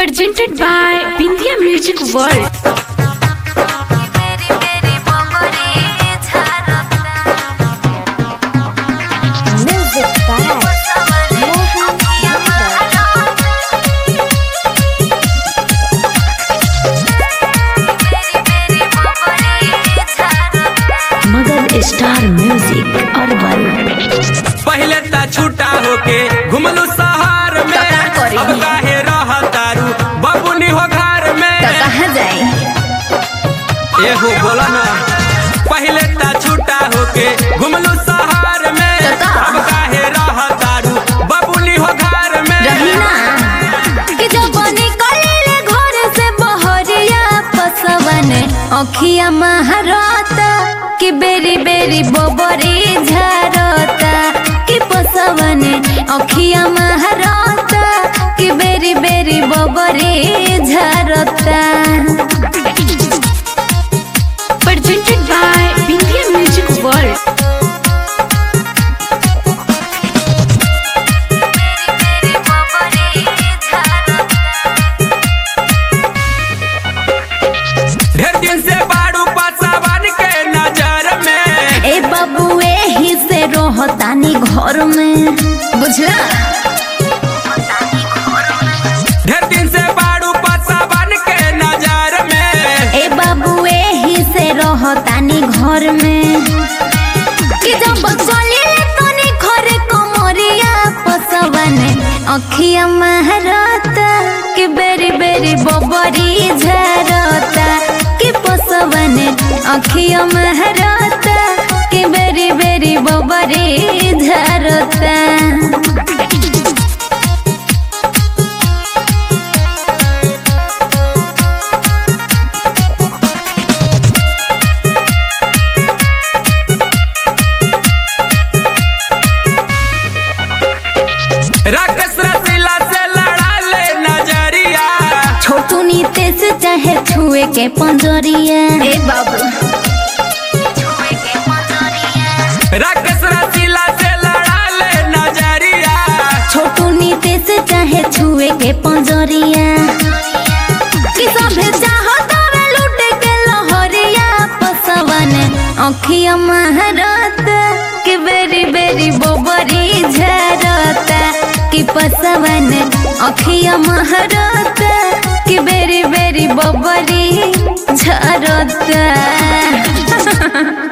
Presented by Bindia Music World. Music by Mohan Yadav. Magadh star music अर्बन पहले त छूटा होके घुमलू शहर में तो का करी? अब काहे रहतारू बबुनी हो घर में तो कहाँ जाए एहो बोला ना पहले त छूटा होके घुमलू शहर में तो का? अब काहे रहतारू बबुनी हो घर में रही ना कि जब निकले घर से बहरिया पसवन अखिया महारता कि बेरी बेरी बोबरी झरता कि पसवन अखिया महारता कि बेरी बेरी बोबरी झरता Presented by Bindia Music World. ढेर दिन से बाड़ू पसावन के नजर में ए बाबू एही से रोहतानी घर में बुझला ढेर दिन से बाड़ू पसावन के नजर में ए बाबू एही से रहतानी घर में कि जब चले तनी घर कमरिया पसवन अखिया महरता कि बेरी बेरी बबरी झरता कि पसवन अखिया महरता कि बेरी बेरी बबरी झरता राक्षस रसीला से लड़ा ले नजरिया छोटू नीते से चाहे छुए के पंजरिया ए बाबू राक्षस रसीला से लड़ा ले नजरिया छोटू नीते से चाहे छुए के पंजरिया कि सभे चाहत रे लूटे के लहरिया पसवन अखिया महरत कि बेरी बेरी बोबरी झरता कि पसवन अखिया महरत कि बेरी बेरी बोबरी झरता